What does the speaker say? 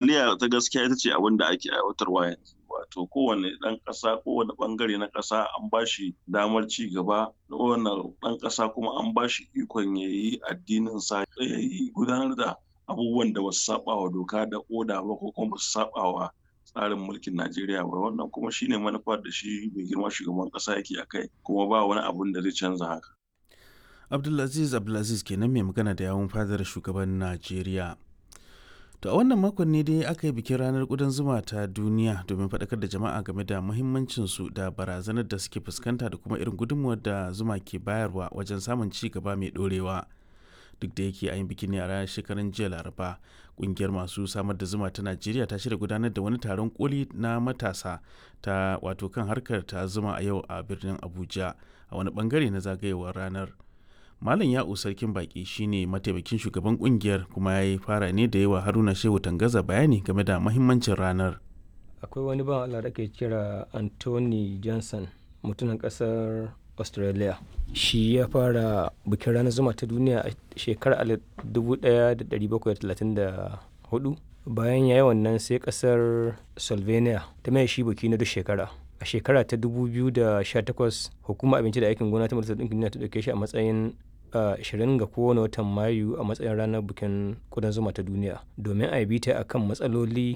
Demokaradiyya ta gaskiya ita ce abin da ake aiwatarwa yanzu. Wato kowane ɗan ƙasa kowane ɓangare na ƙasa an ba shi damar ci gaba kowane ɗan ƙasa kuma an ba shi ikon ya yi addininsa ya yi gudanar da abubuwan da ba su saɓa wa doka da oda ba ko kuma ba su saɓa wa tsarin mulkin Najeriya ba wannan kuma shine manufar da shi mai girma shugaban ƙasa yake a kai kuma ba wani abun da zai canza haka. Abdulaziz Abdulaziz kenan mai magana da yawun fadar shugaban Najeriya. To a wannan makon ne dai aka yi bikin ranar ƙudan zuma ta duniya domin faɗakar da jama'a game da muhimmancinsu da barazanar da suke fuskanta da kuma irin gudunmuwar da zuma ke bayarwa wajen samun ci gaba mai ɗorewa. Duk da yake a yin bikin ne a ranar shekarun jiya Laraba, ƙungiyar masu samar da zuma ta Najeriya ta shirya gudanar da wani taron koli na matasa ta wato kan harkar ta zuma a yau a birnin Abuja a wani bangare na zagayewar ranar. Malam Ya'u Sarkin Baki shine mataimakin shugaban kungiyar kuma ya yi fara ne da yawa Haruna Shehu Tangaza bayani game da mahimmancin ranar. Akwai wani ban Allah da ke kira Anthony Johnson mutumin kasar Australia. Shi ya fara bikin ranar zuma ta duniya a shekarar 1734 bayan ya yi wannan sai kasar Slovenia ta mai shi biki na duk shekara. A shekara ta 2018 hukumar abinci da aikin gona ta Majalisar Ɗinkin Duniya ta ɗauke shi a matsayin Uh, 20 ga kowane watan mayu a matsayin ranar bikin kudan zuma ta duniya domin a yi bita a kan matsaloli